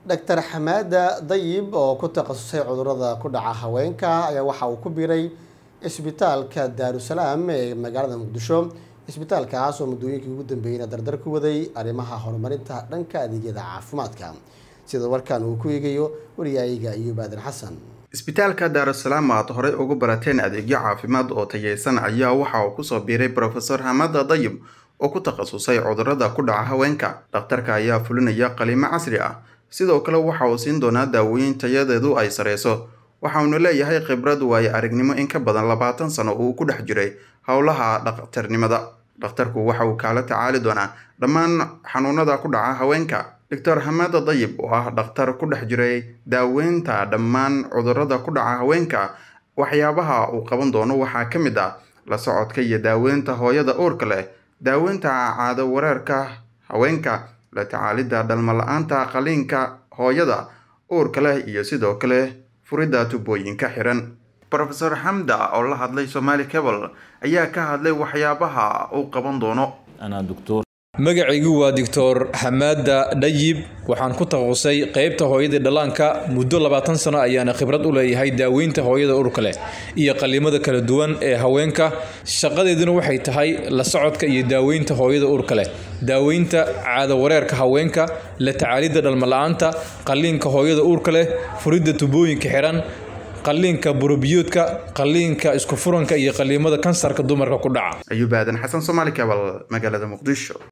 doctor xamaada dayib oo ku takhasusay cudurada ku dhaca haweenka ayaa waxa uu ku biiray isbitaalka daarusalaam ee magaalada muqdisho isbitaalkaas oo muddooyinkii ugu dambeeyeyna dardar ku waday arrimaha horumarinta dhanka adeegyada caafimaadka sida warkan uu ku eegayo wariyaayiga iyub aadan xasan isbitaalka daarusalaam aad horey ugu barateen adeegyo caafimaad oo tayeysan ayaa waxa uu kusoo biiray brofesor xamada dayib oo ku takhasusay cudurada ku dhaca haweenka dhakhtarka ayaa fulinaya qaliimo casri ah sidoo kale waxa uu siin doonaa daawooyin tayadeedu ay sareyso waxauna leeyahay khibrad waayo aragnimo in ka badan labaatan sano uu ku dhex jiray howlaha dhakhtarnimada dhakhtarku waxa uu kaala tacaali doonaa dhammaan xanuunada ku dhaca haweenka doctor xamada dayib oo ah dhakhtar ku dhex jiray daaweynta dhammaan cudurada ku dhaca haweenka waxyaabaha uu qaban doono waxaa ka mid ah la socodka iyo daaweynta hooyada uurka leh daaweynta caado wareerka haweenka la tacaalidda dhalmo la-aanta qaliinka hooyada uurka leh iyo sidoo kale furidda tubooyinka xiran rofesor xamda oo la hadlay somaali cable ayaa ka hadlay waxyaabaha uu qaban doono magacaygu waa doctor xamaada dhayib waxaan ku takhasusay qeybta hooyadii dhallaanka muddo labaatan sano ayaana khibrad u leeyahay daaweynta hooyada urka leh iyo qalimada kala duwan ee haweenka shaqadeeduna waxay tahay la socodka iyo daaweynta hooyada urka leh daaweynta caado wareerka haweenka la tacaalidda dhalmala-aanta qaliinka hooyada uurka leh furidda tubooyinka xiran qaliinka burobiyoodka qaliinka isku furanka iyo qaliimada kansarka dumarka ku dhaca ayuub aadan xasan somaali cable magaalada muqdisho